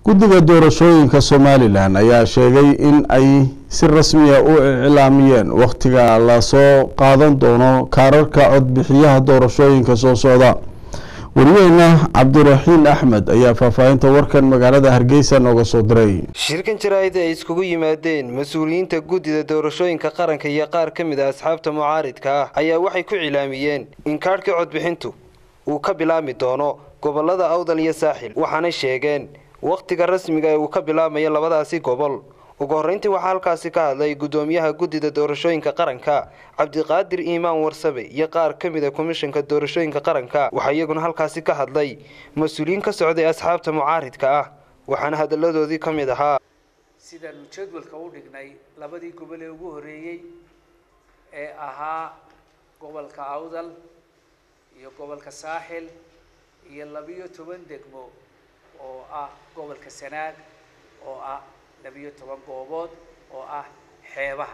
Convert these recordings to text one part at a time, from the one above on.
guddiga doorashooyinka somalilan ayaa sheegay in ay si rasmiya u iclaamiyeen wakhtiga lasoo qaadan doono kaararka codbixiyaha doorashooyinka soo socda wariyeyna cabdiraxiin axmed ayaa faahfaahinta warkan magaalada hargeysa nooga soo diray shirkan jaraa'id ay iskugu yimaadeen mas-uuliyiinta guddida doorashooyinka qaranka iyo qaar ka mid a asxaabta mucaaridka ah ayaa waxay ku cilaamiyeen in kaadhka codbixintu uu ka bilaabmi doono gobolada awdal iyo saaxil waxaanay sheegeen wakhtiga rasmiga ee uu ka bilaabmayo labadaasi gobol ugu horreyntii waxaa halkaasi ka hadlay guddoomiyaha guddida doorashooyinka qaranka cabdiqaadir iimaan warsabe iyo qaar ka mid a komishanka doorashooyinka qaranka waxaa iyaguna halkaasi ka hadlay mas-uuliyiin ka socday asxaabta mucaaridka ah waxaana hadalladoodii ka mid ahaa sidaanu jadwalka u dhignay labadii gobol ee ugu horreeyey ee ahaa gobolka awdal iyo gobolka saaxil iyo labiyo toban degmo oo ah gobolka sanaag oo ah labiyo toban goobood oo ah xeebaha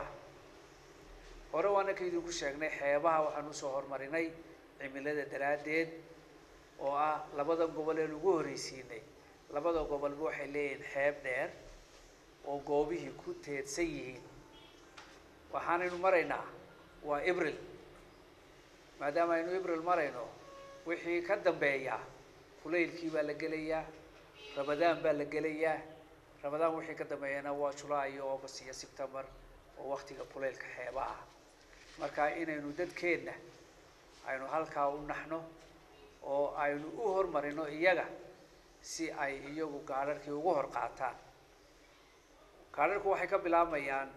hore waana ka idinku sheegnay xeebaha waxaan usoo horumarinay cimilada daraaddeed oo ah labada gobol ee lagu horreysiinay labada gobolba waxay leeyihiin xeeb dheer oo goobihii ku teedsan yihiin waxaanaynu maraynaa waa abril maadaama aynu abril marayno wixii ka dambeeya kulaylkii baa la gelayaa ramadaan baa la gelayaa ramadaan wixii ka dambeeyana waa julaay iyo august iyo september oo waktiga kulaylka xeebaha marka inaynu dadkeenna aynu halkaa u naxno oo aynu u hormarino iyaga si ay iyagu gaadharhkii ugu hor qaataan gaadharhku waxay ka bilaabmayaan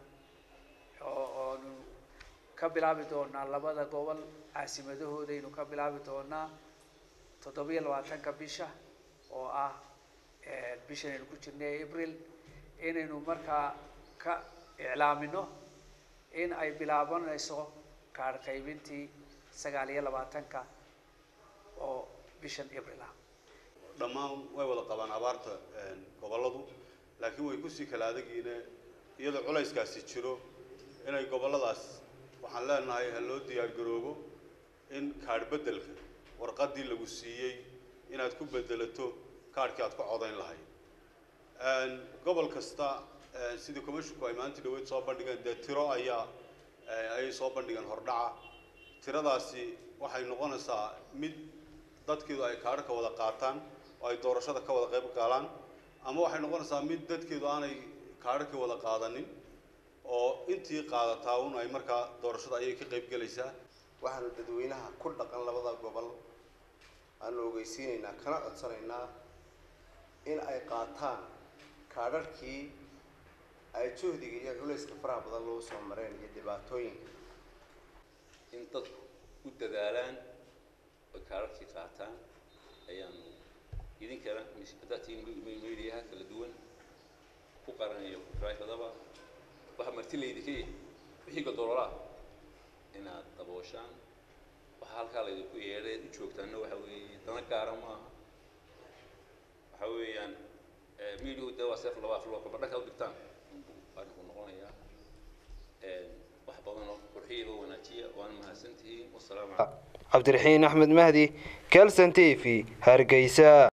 oonu ka bilaabi doonaa labada gobol caasimadahoodaaynu ka bilaabi doonaa toddobiyo labaatanka bisha oo ah bishan aynu ku jirnay abril inaynu markaa ka iclaamino in ay bilaabanayso kaadh qaybintii sagaal iyo labaatanka oo bishan abril ah dhammaan way wada qabaan abaarta gobolladu laakiin way kusii kala adagiine iyadoo culayskaasi jiro inay gobolladaas waxaan leenahay ha loo diyaar garoobo in kaadh beddelka warqaddii lagu siiyey inaad ku beddelato kaadhkii aad ku codayn lahayd gobol kasta sidii commissionku ay maanta dhaweyd soo bandhigeen dee tiro ayaa ayay soo bandhigeen hordhaca tiradaasi waxay noqonaysaa mid dadkeedu ay kaadhka wada qaataan oo ay doorashada ka wada qayb galaan ama waxay noqonaysaa mid dadkeedu aanay kaadhkii wada qaadanin oo intii qaadataa un ay markaa doorashada ayay ka qayb gelaysaa waxaanu dadweynaha ku dhaqan labada gobol aanu ogeysiinaynaa kana codsanaynaa in ay qaataan kaadharhkii ay juhdiga iyo culayska faraha badan loo soo mareen iyo dhibaatooyinka in dadku u dadaalaan oy kaadharhkii qaataan ayaanu idinkana haddaad tihiin mediaha kala duwan ku qaranayo raifadaba waxaa marti laydinka yahay wixii godoololaa inaad dabooshaan waxaa halkaa laydinku yeedhay ad u joogtaanna waxa weeye dana gaara maaha waxa weeyaan mediahu de waa seef laba af loo kaba dhanka u dhigtaan arinku noqonayaa wax badan oo qurxiyaba wanaajiya waana mahadsantihiin wasalaamu cabdiraxiin axmed mahdi kelson t v hargeysa